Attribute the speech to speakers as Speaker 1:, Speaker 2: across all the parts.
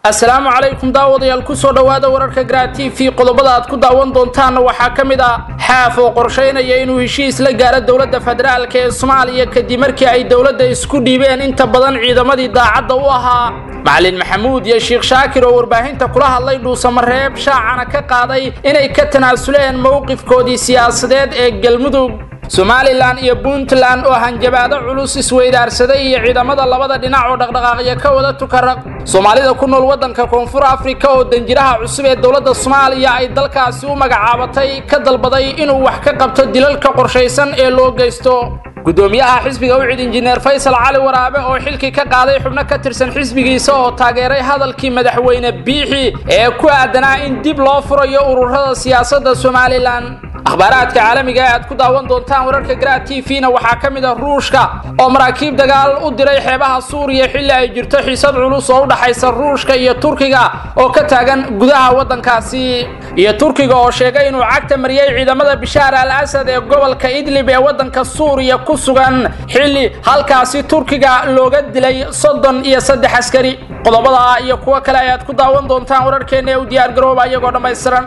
Speaker 1: assalaamu calaykum daawadayaal kusoo dhowaada wararka garaa t v qodobada aad ku daawan doontaanna waxaa ka mid ah xaaf oo qorshaynaya inuu heshiis la gaaro dowladda federaalk ee soomaaliya kadib markii ay dowladda isku dhiibeen inta badan ciidamadii daacadda u ahaa macalin maxamuud iyo sheekh shaakir oo warbaahinta kula hadlay dhuusamareeb shaacana ka qaaday inay ka tanaasuleen mowqifkoodii siyaasadeed ee galmudug somalilan iyo puntland oo hanjabaado culus isweydaarsaday iyo ciidamada labada dhinac oo dhaqdhaqaaqya ka wada tukaraq soomaalida ku nool waddanka koonfur afrika oo danjiraha cusub ee dowladda soomaaliya ay dalkaasi u magacaabatay ka dalbaday inuu wax ka qabto dilalka qorshaysan ee loo geysto gudoomiyaha xisbiga ucid injineer faysal cali waraabe oo xilkii ka qaaday xubno ka tirsan xisbigiisa oo taageeray hadalkii madaxweyne biixi ee ku aadanaa in dib loo furayo ururada siyaasadda somalilan akhbaaraadka caalamiga ee aad ku daawan doontaan wararka garaa t v-na waxaa ka mid ah ruushka oo maraakiib dagaal u diray xeebaha suuriya xilli ay jirto xiisad culus oo u dhaxaysa ruushka iyo turkiga oo ka taagan gudaha waddankaasi iyo turkiga oo sheegay inuu cagta mariyey ciidamada bishaar al asad ee gobolka idlib ee waddanka suuriya ku sugan xilli halkaasi turkiga looga dilay soddon iyo saddex askari qodobada iyo kuwo kale ayaad ku daawan doontaan wararkeenna ee u diyaargarooba iyagoo dhammaystiran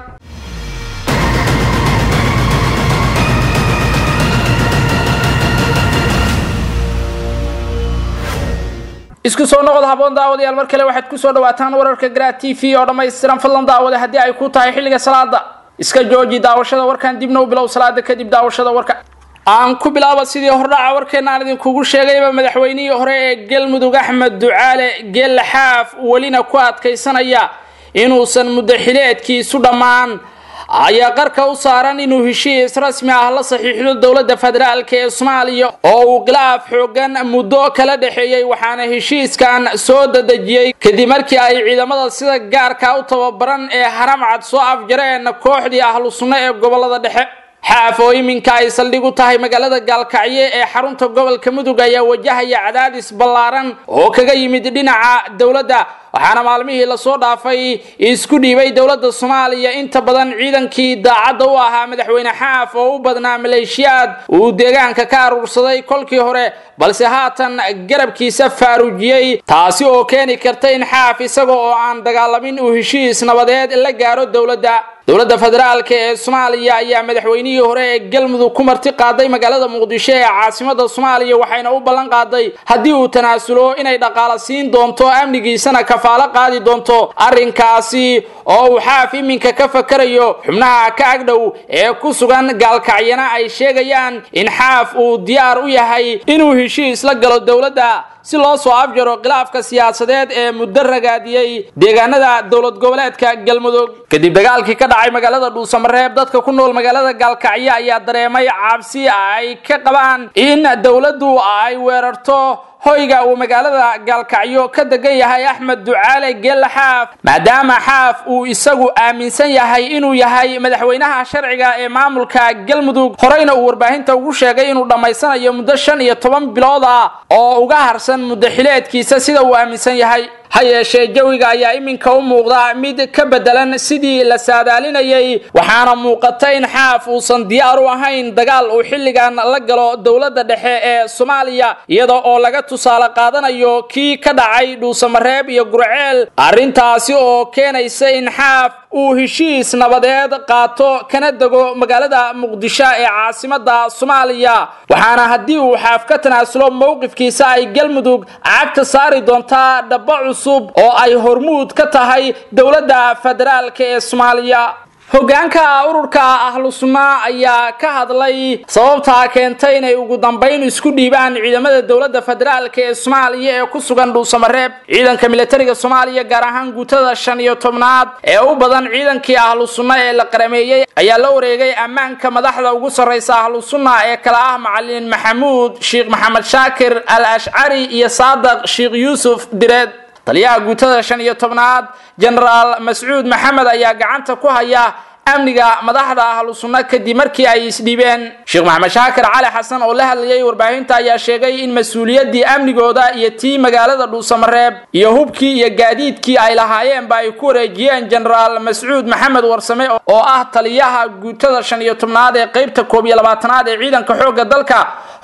Speaker 1: isku soo noqod haboon daawadayaal mar kale waxaad ku soo dhawaataan wararka garaa t v oo dhammaystiran fadlan daawada haddii ay ku tahay xilliga salaada iska jooji daawashada warkan dibna u bilow salaada kadib daawashada warka aan ku bilaaba sidii hordhaca warkeena aan idinkugu sheegayba madaxweynihii hore ee galmudug axmed ducaale geelle xaaf welina ku adkaysanaya inuusan muddo xileedkiisu dhammaan ayaa qarka u saaran inuu heshiis rasmi ah la saxiixdo dowladda federaalk ee soomaaliya oo uu khilaaf xoogan muddo kala dhexeeyey waxaana heshiiskan soo dadejiyey kadib markii ay ciidamada sida gaarka u tababaran ee haramcad soo afjareen kooxdii ahlu sunno ee gobolada dhexe xaaf oo iminka ay saldhig u tahay magaalada gaalkacyo ee xarunta gobolka mudug ayaa wajahaya cadaadis ballaaran oo kaga yimid dhinaca dowladda waxaana maalmihii lasoo dhaafay isku dhiibay dowladda soomaaliya inta badan ciidankii daacadda u ahaa madaxweyne xaaf oo u badnaa maleeshiyaad uu deegaanka ka aruursaday kolkii hore balse haatan garabkiisa faaruujiyey taasi oo keeni karta in xaaf isaga oo aan dagaalamin uu heshiis nabadeed la gaaro dowladda dowladda federaalk ee soomaaliya ayaa madaxweynihii hore ee galmudug ku marti qaaday magaalada muqdisho ee caasimada soomaaliya waxayna u ballan qaaday haddii uu tanaasulo inay dhaqaala siin doonto amnigiisana kafaalo qaadi doonto arrinkaasi oo uu xaaf iminka ka fakarayo xubnaha ka agdhow ee ku sugan gaalkacyana ay sheegayaan in xaaf uu diyaar u yahay inuu heshiis la galo dowladda si loo soo afjaro khilaafka siyaasadeed ee muddo ragaadiyey deegaanada dowlad goboleedka galmudug kadib dagaalkii ka dhacay magaalada dhuusamareeb dadka ku nool magaalada gaalkacyo ayaa dareemay cabsi ay ka qabaan in dowladdu ay weerarto hoyga uu magaalada gaalkacyo ka degan yahay axmed ducaale geelle xaaf maadaama xaaf uu isagu aaminsan yahay inuu yahay madaxweynaha sharciga ee maamulka galmudug horeyna uu warbaahinta ugu sheegay inuu dhammaysanayo muddo shan iyo toban bilood ah oo uga harsan muddo xileedkiisa sida uu aaminsan yahay ha yeeshee jawiga ayaa iminka u muuqda mid ka bedelan sidii la saadaalinayay waxaana muuqata in xaaf uusan diyaar u ahayn dagaal uu xilligan la galo dowladda dhexe ee soomaaliya iyada oo laga tusaale qaadanayo kii ka dhacay dhuusamareeb iyo gurceel arrintaasi oo keenaysa in xaaf uu heshiis nabadeed qaato kana dego magaalada muqdisho ee caasimada soomaaliya waxaana haddii uu xaaf ka tanaasulo mowqifkiisa ay galmudug cagta saari doontaa dhaba cusub oo ay hormuud ka tahay dowladda federaalk ee soomaaliya hogaanka ururka ahlu sunna ayaa ka hadlay sababtaa keentay inay ugu dambayn isku dhiibaan ciidamada dowladda federaalk ee soomaaliya ee ku sugan dhuusamareeb ciidanka militariga soomaaliya gaar ahaan guutada shan iyo tobnaad ee u badan ciidankii ahlu sunna ee la qarameeyey ayaa la wareegay ammaanka madaxda ugu sarraysa ahlu sunna ee kala ah macalin maxamuud sheekh maxamed shaakir al ashcari iyo saadaq sheekh yuusuf direed taliyaha guutada shan iyo tobnaad jenaraal mascuud maxamed ayaa gacanta ku haya amniga madaxda ahlu sunna kadib markii ay isdhiibeen sheekh maxamed shaakir cali xasan oo la hadlayay warbaahinta ayaa sheegay in mas-uuliyaddii amnigooda iyo tii magaalada dhuusamareeb iyo hubkii iyo gaadiidkii ay lahaayeenba ay ku wareejiyeen jenaraal mascuud maxamed warsame oo ah taliyaha guutada shan iyo tobnaad ee qeybta koob iyo labaatanaad ee ciidanka xoogga dalka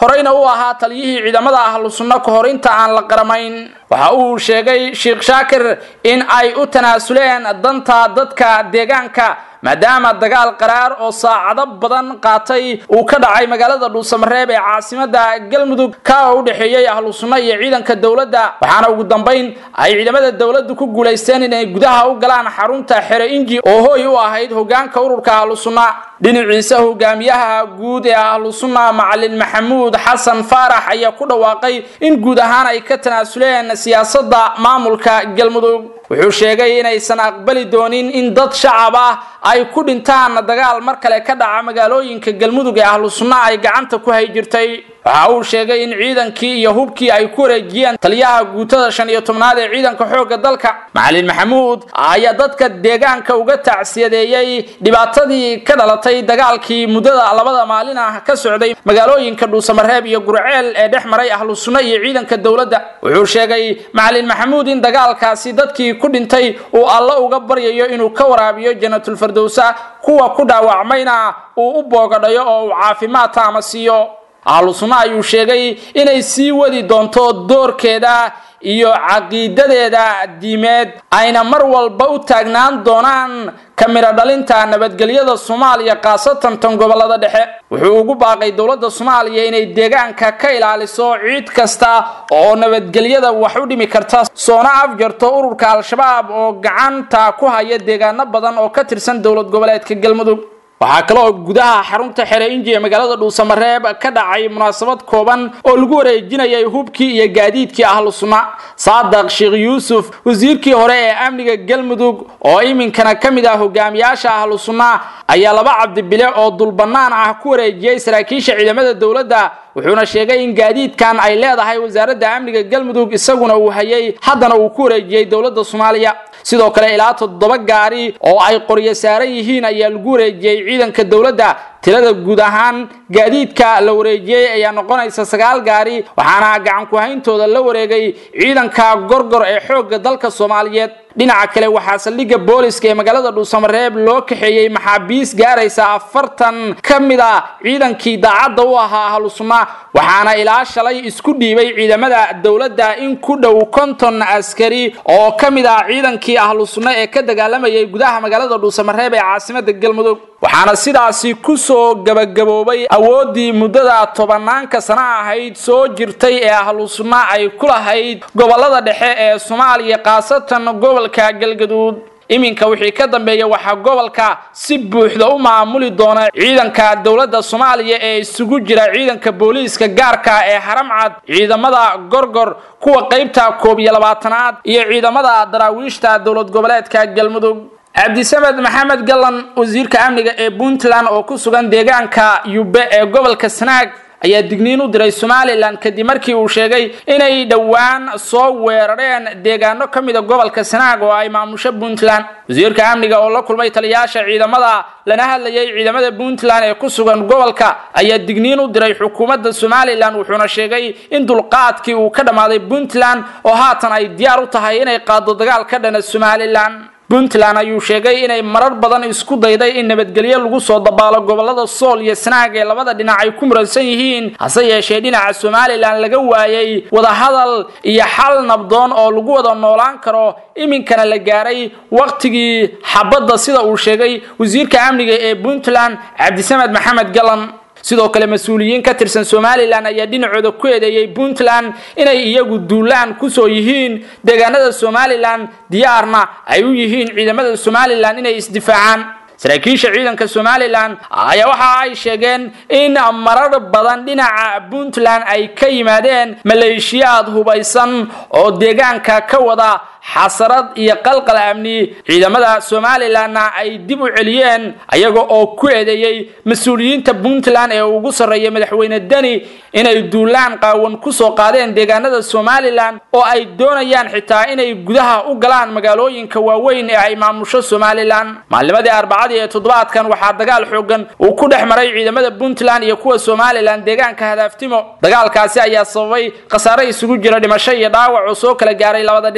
Speaker 1: horeyna u ahaa taliyihii ciidamada ahlu sunno ka hor inta aan la qaramayn waxa uu sheegay sheekh shaakir in ay u tanaasuleen danta dadka deegaanka maadaama dagaal qaraar oo saacado badan qaatay uu ka dhacay magaalada dhuusamareeb ee caasimada galmudug ka u dhexeeyey ahlu sunno iyo ciidanka dowladda waxaana ugu dambayn ay ciidamada dowladdu ku guulaysteen inay gudaha u galaan xarunta xere inji oo hooy u ahayd hogaanka ururka ahlu sunna dhinaciisa hogaamiyaha guud ee ahlu sunna macalin maxamuud xasan faarax ayaa ku dhawaaqay in guud ahaan ay ka tanaasuleen siyaasadda maamulka galmudug wuxuu sheegay inaysan aqbali doonin in dad shacab ah ay ku dhintaan dagaal mar kale ka dhaca magaalooyinka galmudug ee ahlu sunna ay gacanta ku hay jirtay waxa uu sheegay in ciidankii iyo hubkii ay ku wareejiyeen taliyaha guutada shan iyo tobnaad ee ciidanka xoogga dalka macalin maxamuud ayaa dadka deegaanka uga tacsiyadeeyey dhibaatadii ka dhalatay dagaalkii muddada labada maalin ah ka socday magaalooyinka dhuusamareeb iyo gurceel ee dhex maray ahlu sunno iyo ciidanka dowladda wuxuu sheegay macalin maxamuud in dagaalkaasi dadkii ku dhintay uu alla uga baryayo inuu ka waraabiyo janatulfardowsa kuwa ku dhaawacmayna uu u boogadhayo oo uu caafimaad taama siiyo ahlu sunna ayuu sheegay inay sii wadi doonto doorkeeda iyo caqiidadeeda diimeed ayna mar walba u taagnaan doonaan ka midho dhalinta nabadgelyada soomaaliya khaasatan tan gobolada dhexe wuxuu ugu baaqay dowladda soomaaliya inay deegaanka ka ilaaliso ciid kasta oo nabadgelyada wax u dhimi karta soona afjarto ururka al-shabaab oo gacanta ku haya deegaano badan oo ka tirsan dowlad goboleedka galmudug waxaa kale oo gudaha xarunta xere inji ee magaalada dhuusamareeb ka dhacay munaasabad kooban oo lagu wareejinayay hubkii iyo gaadiidkii ahlu sunna saadaq sheekh yuusuf wasiirkii hore ee amniga galmudug oo iminkana ka mid ah hogaamiyaasha ahlu sunna ayaa laba cabdibile oo dulbannaan ah ku wareejiyey saraakiisha ciidamada dowladda wuxuuna sheegay in gaadiidkan ay leedahay wasaaradda amniga galmudug isaguna uu hayay haddana uu ku wareejiyey dowladda soomaaliya sidoo kale ilaa toddoba gaari oo ay qoryo saaran yihiin ayaa lagu wareejiyey ciidanka dowladda tirada guud ahaan gaadiidka la wareejiyey ayaa noqonaysa sagaal gaari waxaana gacan ku-hayntooda la wareegay ciidanka gorgor ee xoogga dalka soomaaliyeed dhinaca kale waxaa saldhigga booliska ee magaalada dhuusamareeb loo kaxeeyey maxaabiis gaaraysa afartan ka mid a ciidankii daacadda u ahaa ahlu sunna waxaana ilaa shalay isku dhiibay ciidamada dowladda in ku dhow konton askari oo ka mid ah ciidankii ahlu sunna ee ka dagaalamayay gudaha magaalada dhuusamareeb ee caasimada galmudug waxaana sidaasi ku soo gabagaboobay awooddii muddada tobanaanka sano ahayd soo jirtay ee ahlu sunna ay ku lahayd gobolada dhexe ee soomaaliya khaasatan gobolka galgaduud iminka wixii ka dambeeya waxaa gobolka si buuxda u maamuli doona ciidanka dowladda soomaaliya ee isugu jira ciidanka booliiska gaarka ee haramcad ciidamada gorgor kuwa qaybta koob iyo labaatanaad iyo ciidamada daraawiishta dowlad goboleedka galmudug cabdisamed maxamed gallan wasiirka amniga ee puntland oo ku sugan deegaanka yube ee gobolka sanaag ayaa digniin u diray somalilan kadib markii uu sheegay inay dhowaan soo weerareen deegaano ka mida gobolka sanaag oo ay maamusho puntland wasiirka amniga oo la kulmay taliyaasha ciidamada lana hadlayay ciidamada puntland ee ku sugan gobolka ayaa digniin u diray xukuumadda somalilan wuxuuna sheegay in dulqaadkii uu ka dhammaaday puntland oo haatan ay diyaar u tahay inay qaado dagaal ka dhana somalilan puntland ayuu sheegay inay marar badan isku dayday in nabadgelyo lagu soo dabaalo gobolada sool iyo sanaag ee labada dhinac ay ku muransan yihiin hase yeeshee dhinaca somalilan laga waayay wadahadal iyo xal nabdoon oo lagu wada noolaan karo iminkana la gaaray wakhtigii xabadda sida uu sheegay wasiirka amniga ee puntland cabdisamed maxamed galan sidoo kale mas-uuliyiin ka tirsan somalilan ayaa dhinacooda ku eedeeyey puntland inay iyagu duulaan kusoo yihiin deegaanada somalilan diyaarna ay u yihiin ciidamada somalilan inay isdifaacaan saraakiisha ciidanka somalilan ayaa waxa ay sheegeen in marar badan dhinaca puntland ay ka yimaadeen maleeshiyaad hubaysan oo deegaanka ka wada xasarad iyo qalqal amni ciidamada somalilanna ay dib u celiyeen ayaga oo ku eedeeyey mas-uuliyiinta puntland ee ugu sarreeya madaxweyne deni inay duulaan qaawan kusoo qaadeen deegaanada somalilan oo ay doonayaan xitaa inay gudaha u galaan magaalooyinka waaweyn ee ay maamusho somalilan maalnimadii arbacadii ee toddobaadkan waxaa dagaal xoogan uu ku dhex maray ciidamada puntland iyo kuwa somalilan deegaanka hadaaftimo dagaalkaasi ayaa sababay khasaare isugu jira dhimasho iyo dhaawac oo soo kala gaaray labada dhinac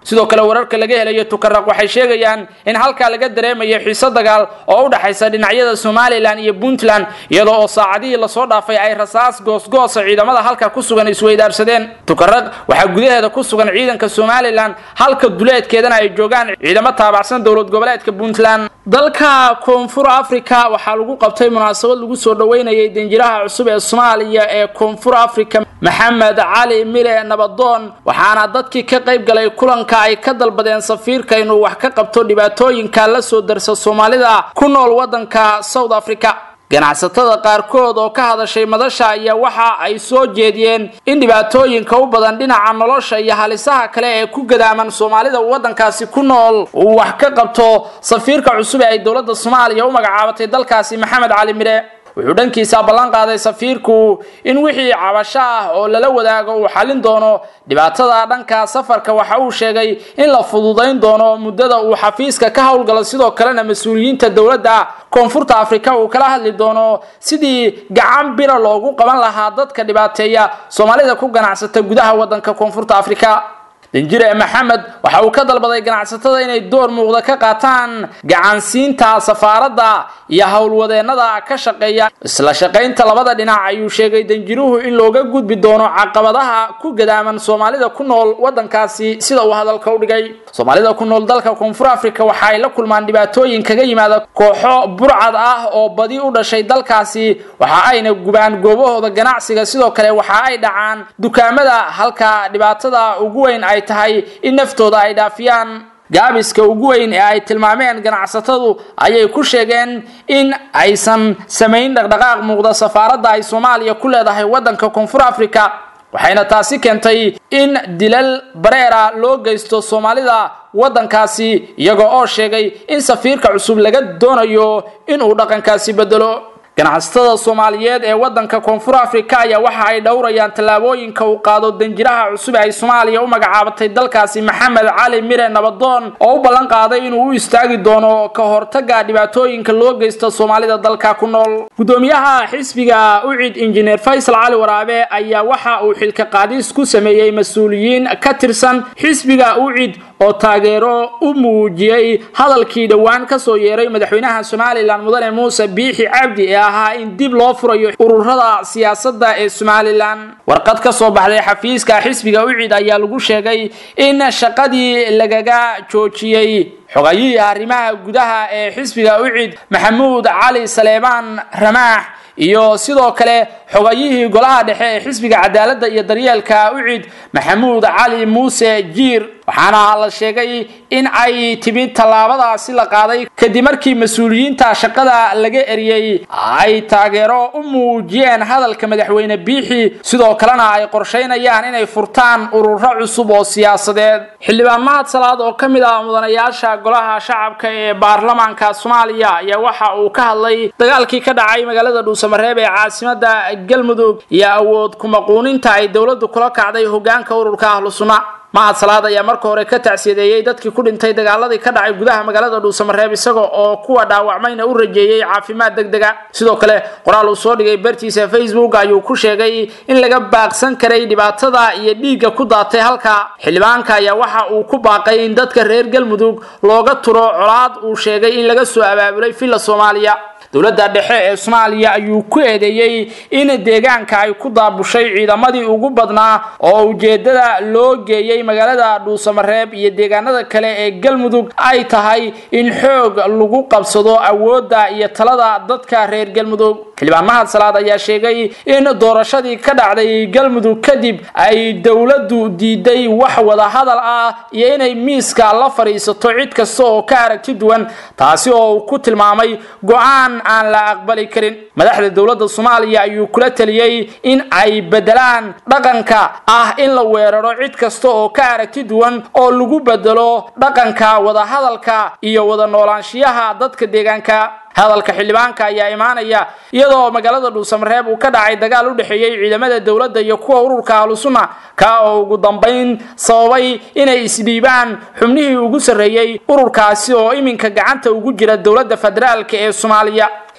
Speaker 1: sidoo kale wararka laga helayo tukaraq waxay sheegayaan in halkaa laga dareemayo xiiso dagaal oo u dhexaysa dhinacyada somalilan iyo puntland iyadoo oo saacadihii lasoo dhaafay ay rasaas goosgoosa ciidamada halka ku sugan isweydaarsadeen tukaraq waxaa gudaheeda ku sugan ciidanka somalilan halka duleedkeedana ay joogaan ciidamo taabacsan dowlad goboleedka puntland dalka koonfur africa waxaa lagu qabtay munaasabad lagu soo dhoweynayay danjiraha cusub ee soomaaliya ee koonfur africa maxamed cali mire nabadoon waxaana dadkii ka qayb galay kulanka ay ka dalbadeen safiirka inuu wax ka qabto dhibaatooyinka la soo darsa soomaalida ku nool waddanka south africa ganacsatada qaarkood oo ka hadashay madasha ayaa waxa ay soo jeediyeen in dhibaatooyinka u badan dhinaca nolosha iyo halisaha kale ee ku gadaaman soomaalida waddankaasi ku nool uu wax ka qabto safiirka cusub ee ay dowladda soomaaliya u magacaabatay dalkaasi maxamed cali mire wuxuu dhankiisa ballan qaaday safiirku in wixii cabasho ah oo lala wadaago uu xallin doono dhibaatada dhanka safarka waxa uu sheegay in la fududayn doono muddada uu xafiiska ka howlgalo sidoo kalena mas-uuliyiinta dowladda koonfurta afrika uu kala hadli doono sidii gacan bira loogu qaban lahaa dadka dhibaateeya soomaalida ku ganacsata gudaha waddanka koonfurta afrika danjire maxamed waxa uu ka dalbaday ganacsatada inay door muuqda ka qaataan gacansiinta safaaradda iyo howlwadeennada ka shaqeeya isla shaqaynta labada dhinac ayuu sheegay danjiruhu in looga gudbi doono caqabadaha ku gadaaman soomaalida ku nool waddankaasi sida uu hadalka u dhigay soomaalida ku nool dalka koonfur africa waxa ay la kulmaan dhibaatooyin kaga yimaada kooxo burcad ah oo badi u dhashay dalkaasi waxa ayna gubaan goobahooda ganacsiga sidoo kale waxa ay dhacaan dukaamada halka dhibaatada ugu weyn ay tahay in naftooda ay dhaafiyaan gaabiska ugu weyn ee ay tilmaameen ganacsatadu ayay ku sheegeen in aysan samayn dhaqdhaqaaq muuqda safaaradda ay soomaaliya ku leedahay waddanka koonfur africa waxayna taasi keentay in dilal bareera loo geysto soomaalida waddankaasi iyaga oo sheegay in safiirka cusub laga doonayo inuu dhaqankaasi bedelo ganacsatada soomaaliyeed ee waddanka koonfur africa ayaa waxa ay dhowrayaan tallaabooyinka uu qaado danjiraha cusub ee ay soomaaliya u magacaabatay dalkaasi maxamed cali mire nabadoon oo u ballan qaaday inuu u istaagi doono ka hortaga dhibaatooyinka loo geysta soomaalida dalka ku nool gudoomiyaha xisbiga ucid injineer faysal cali waraabe ayaa waxa uu xilka qaadis ku sameeyey mas-uuliyiin ka tirsan xisbiga ucid oo taageero u muujiyey hadalkii dhowaan kasoo yeeray madaxweynaha somalilan mudane muuse biixi cabdi ee ahaa in dib loo furayo ururada siyaasadda ee somalilan warqad ka soo baxday xafiiska xisbiga ucid ayaa lagu sheegay in shaqadii lagaga joojiyey xogayihii arrimaha gudaha ee xisbiga ucid maxamuud cali saleebaan ramaax iyo sidoo kale xogayihii golaha dhexe ee xisbiga cadaaladda iyo daryeelka ucid maxamuud cali muuse jiir waxaana la sheegay in ay timid tallaabadaasi la qaaday kadib markii mas-uuliyiinta shaqada laga eriyey ay taageero u muujiyeen hadalka madaxweyne biixi sidoo kalena ay qorshaynayaan inay furtaan ururo cusub oo siyaasadeed xildhibaan mahad salaad oo ka mid ah mudanayaasha golaha shacabka ee baarlamaanka soomaaliya ayaa waxa uu ka hadlay dagaalkii ka dhacay magaalada dhuusamareeb ee caasimada galmudug iyo awood kumaquuninta ay dowladdu kula kacday hogaanka ururka ahlu sunna mahad salaad ayaa marka hore ka tacsiyadeeyey dadkii ku dhintay dagaaladii ka dhacay gudaha magaalada dhuusamareeb isaga oo kuwa dhaawacmayna u rajeeyey caafimaad degdega sidoo kale qoraal uu soo dhigay bartiisa facebook ayuu ku sheegay in laga baaqsan karay dhibaatada iyo dhiigga ku daatay halka xildhibaanka ayaa waxa uu ku baaqay in dadka reer galmudug looga turo colaad uu sheegay in laga soo abaabulay villa soomaaliya dowladda dhexe ee soomaaliya ayuu ku eedeeyey in deegaanka ay ku daabushay ciidamadii ugu badnaa oo ujeedada loo geeyey magaalada dhuusamareeb iyo deegaanada kale ee galmudug ay tahay in xoog lagu qabsado awoodda iyo talada dadka reer galmudug xildhibaan mahad salaad ayaa sheegay in doorashadii ka dhacday galmudug kadib ay dowladdu diiday wax wada hadal ah iyo inay miiska la fadhiisato cid kasta oo ka aragti duwan taasi oo uu ku tilmaamay go-aan aan la aqbali karin madaxda dowladda soomaaliya ayuu kula taliyey in ay bedelaan dhaqanka ah in la weeraro cid kasta oo ka aragti duwan oo lagu bedelo dhaqanka wadahadalka iyo wada noolaanshiyaha dadka deegaanka hadalka xildhibaanka ayaa imaanaya iyadoo magaalada dhuusamareeb uu ka dhacay dagaal u dhexeeyey ciidamada dowladda iyo kuwa ururka ahlusunna ka oo ugu dambayn sababay inay isdhiibaan xubnihii ugu sarreeyey ururkaasi oo iminka gacanta ugu jira dowladda federaalka ee soomaaliya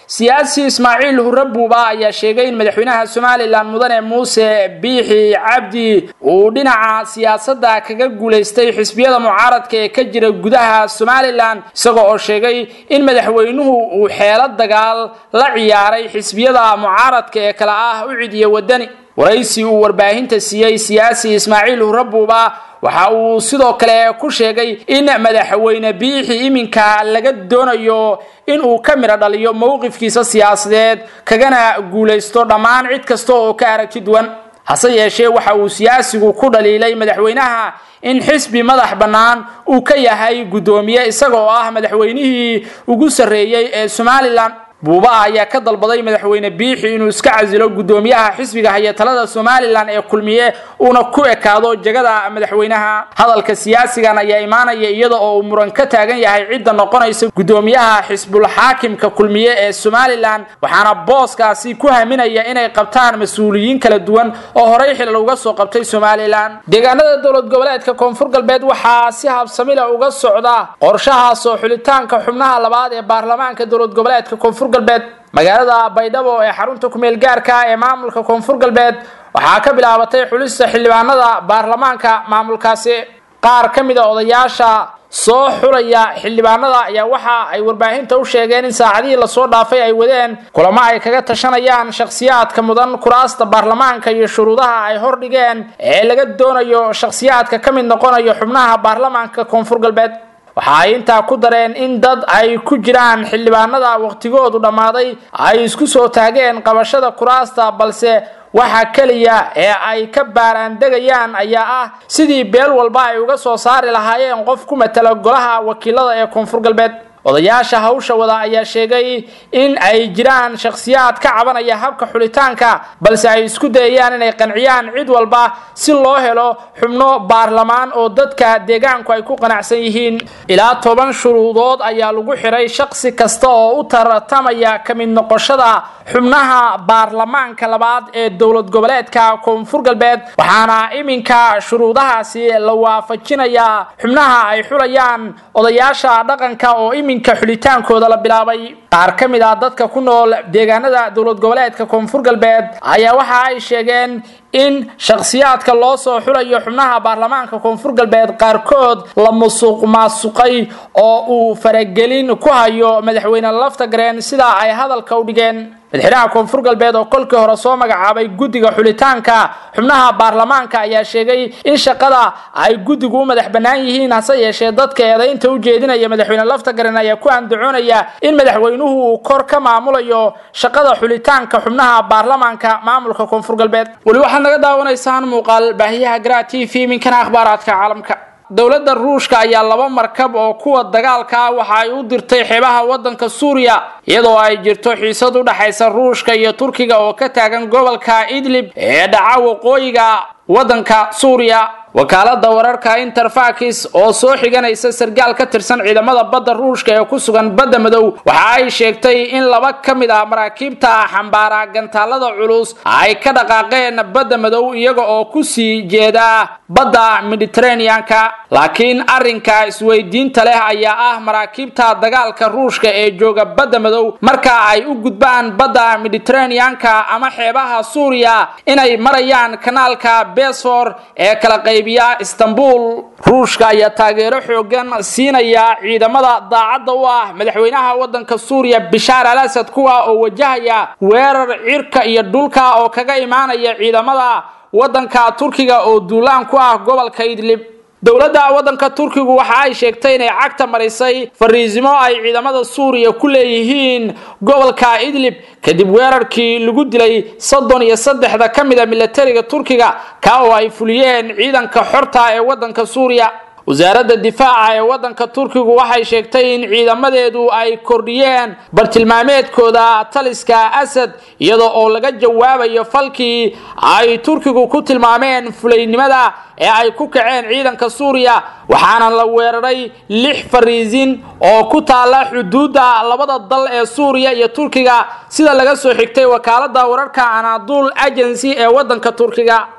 Speaker 1: siyaasi ismaaciil hurre buuba ayaa sheegay in madaxweynaha somalilan mudane muuse biixi cabdi uu dhinaca siyaasadda kaga guulaystay xisbiyada mucaaradka ee ka jira gudaha somalilan isagoo oo sheegay in madaxweynuhu uu xeelo dagaal la ciyaaray xisbiyada mucaaradka ee kale ah u cidiya wadani waraysi uu warbaahinta siiyey siyaasi ismaaciil hurre buuba waxa uu sidoo kale ku sheegay in madaxweyne biixi iminka laga doonayo in uu ka midho dhaliyo mowqifkiisa siyaasadeed kagana guulaysto dhammaan cid kasta oo ka aragti duwan hase yeeshee waxa uu siyaasigu ku dhaliilay madaxweynaha in xisbi madax bannaan uu ka yahay guddoomiye isagoo ah madaxweynihii ugu sarreeyey ee somalilan buuba ayaa ka dalbaday madaxweyne biixi inuu iska casilo guddoomiyaha xisbiga haya talada somalilan ee kulmiye uuna ku ekaado jegada madaxweynaha hadalka siyaasigan ayaa imaanaya iyada oo uu muran ka taagan yahay cidda noqonaysa guddoomiyaha xisbul xaakimka kulmiye ee somalilan waxaana booskaasi ku haminaya inay qabtaan mas-uuliyiin kala duwan oo horey xilal uga soo qabtay somalilan deegaanada dowlad goboleedka koonfur galbeed waxaa si habsamila uga socda qorshaha soo xulitaanka xubnaha labaad ee baarlamaanka dowlad goboleedka koonfur galbeed magaalada baydhabo ee xarunta kumeel gaarka ee maamulka koonfur galbeed waxaa ka bilaabatay xulista xildhibaanada baarlamaanka maamulkaasi qaar ka mid a odayaasha soo xulaya xildhibaanada ayaa waxa ay warbaahinta u sheegeen in saacadihii lasoo dhaafay ay wadeen kulamo ay kaga tashanayaan shakhsiyaadka mudan kuraasta baarlamaanka iyo shuruudaha ay hordhigeen ee laga doonayo shakhsiyaadka ka mid noqonayo xubnaha baarlamaanka koonfur galbeed waxa ay intaa ku dareen in dad ay ku jiraan xildhibaanada waqtigoodu dhammaaday ay isku soo taageen qabashada kuraasta balse waxa keliya ee ay ka baaraandegayaan ayaa ah sidii beel walba ay uga soo saari lahaayeen qof ku matala golaha wakiilada ee koonfur galbeed odayaasha hawsha wada ayaa sheegay in ay jiraan shakhsiyaad ka cabanaya habka xulitaanka balse ay isku dayayaan inay qanciyaan cid walba si loo helo xubno baarlamaan oo dadka deegaanku ay ku qanacsan yihiin ilaa toban shuruudood ayaa lagu xiray shakhsi kasta oo u tartamaya ka mid noqoshada xubnaha baarlamaanka labaad ee dowlad goboleedka koonfur galbeed waxaana iminka shuruudahaasi la waafajinayaa xubnaha ay xulayaan odayaasha dhaqanka oo iminka xulitaankooda la bilaabay qaar ka mid ah dadka ku nool deegaanada dowlad goboleedka koonfur galbeed ayaa waxa ay sheegeen in shakhsiyaadka loo soo xulayo xubnaha baarlamaanka koonfur galbeed qaarkood la musuq maasuqay oo uu faragelin ku hayo madaxweyne laftagareen sidaa ay hadalka u dhigeen madaxweynaha koonfur galbeed oo kolkii hore soo magacaabay guddiga xulitaanka xubnaha baarlamaanka ayaa sheegay in shaqada ay guddigu u madax bannaan yihiin hase yeeshee dadka eedaynta u jeedinaya madaxweyne laftagaren ayaa ku andacoonaya in madaxweynuhu uu kor ka maamulayo shaqada xulitaanka xubnaha baarlamaanka maamulka koonfur galbeed weli waxaad naga daawanaysaan muuqaal baahiyaha gra t v minkana akhbaaraadka caalamka dowladda ruushka ayaa laba markab oo kuwa dagaalka ah waxa ay u dirtay xeebaha waddanka suuriya iyadoo ay jirto xiisad u dhexaysa ruushka iyo turkiga oo ka taagan gobolka idlib ee dhaca waqooyiga waddanka suuriya wakaalada wararka interfakis oo soo xiganaysa sargaal ka tirsan ciidamada badda ruushka ee ku sugan badda madow waxa ay sheegtay in laba ka mid ah maraakiibta xambaara gantaalada culus ay ka dhaqaaqeen badda madow iyaga oo ku sii jeeda badda mediteraneanka laakiin arrinka isweydiinta leh ayaa ah maraakiibta dagaalka ruushka ee jooga badda madow marka ay u gudbaan badda mediteraneanka ama xeebaha suuriya inay marayaan kanaalka besfor ee kala qayb istanbul ruushka ayaa taageero xoogan siinaya ciidamada daacadda u ah madaxweynaha waddanka suuriya bishaar al asad kuwa oo wajahaya weerar cirka iyo dhulka oo kaga imaanaya ciidamada waddanka turkiga oo duulaan ku ah gobolka idlib dowladda waddanka turkigu waxa ay sheegtay inay cagta marisay fariisimo ay ciidamada suuriya ku leeyihiin gobolka idlib kadib weerarkii lagu dilay soddon iyo saddexda ka mid a milatariga turkiga ka oo ay fuliyeen ciidanka xorta ee waddanka suuriya wasaaradda difaaca ee waddanka turkigu waxay sheegtay in ciidamadeedu ay kordhiyeen bartilmaameedkooda taliska asad iyadoo oo laga jawaabayo falkii ay turkigu ku tilmaameen fulaynimada ee ay ku kaceen ciidanka suuriya waxaana la weeraray lix fariisin oo ku taala xuduudda labada dal ee suuriya iyo turkiga sida laga soo xigtay wakaalada wararka anadul agency ee waddanka turkiga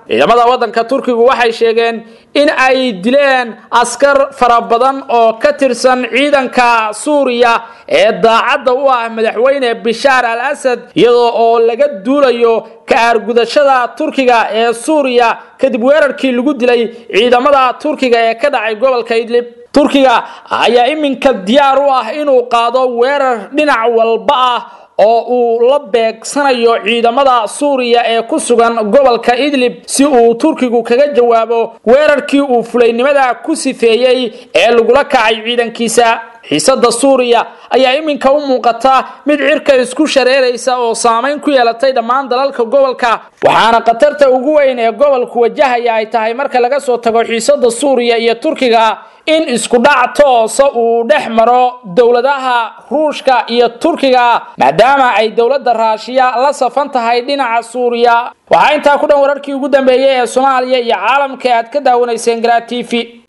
Speaker 1: ciidamada waddanka turkigu waxay sheegeen in ay dileen askar fara badan oo ka tirsan ciidanka suuriya ee daacadda u ah madaxweyne bishaar al asad iyadoo oo laga duulayo ka aargudashada turkiga ee suuriya kadib weerarkii lagu dilay ciidamada turkiga ee ka dhacay gobolka idlib turkiga ayaa iminka diyaar u ah inuu qaado weerar dhinac walba ah oo uu la beegsanayo ciidamada suuriya ee ku sugan gobolka idlib si uu turkigu kaga jawaabo weerarkii uu fulaynimada ku sifeeyey ee lagula kacay ciidankiisa xiisada suuriya ayaa iminka u muuqata mid cirka isku shareeraysa oo saamayn ku yeelatay dhammaan dalalka gobolka waxaana khatarta ugu weyn ee gobolku wajahaya ay tahay marka laga soo tago xiisada suuriya iyo turkiga in isku dhac toosa uu dhex maro dowladaha ruushka iyo turkiga maadaama ay dowladda raashiya la safan tahay dhinaca suuriya waxaa intaa ku dhan wararkii ugu dambeeyey ee soomaaliya iyo caalamka aad ka daawanayseen garaa t v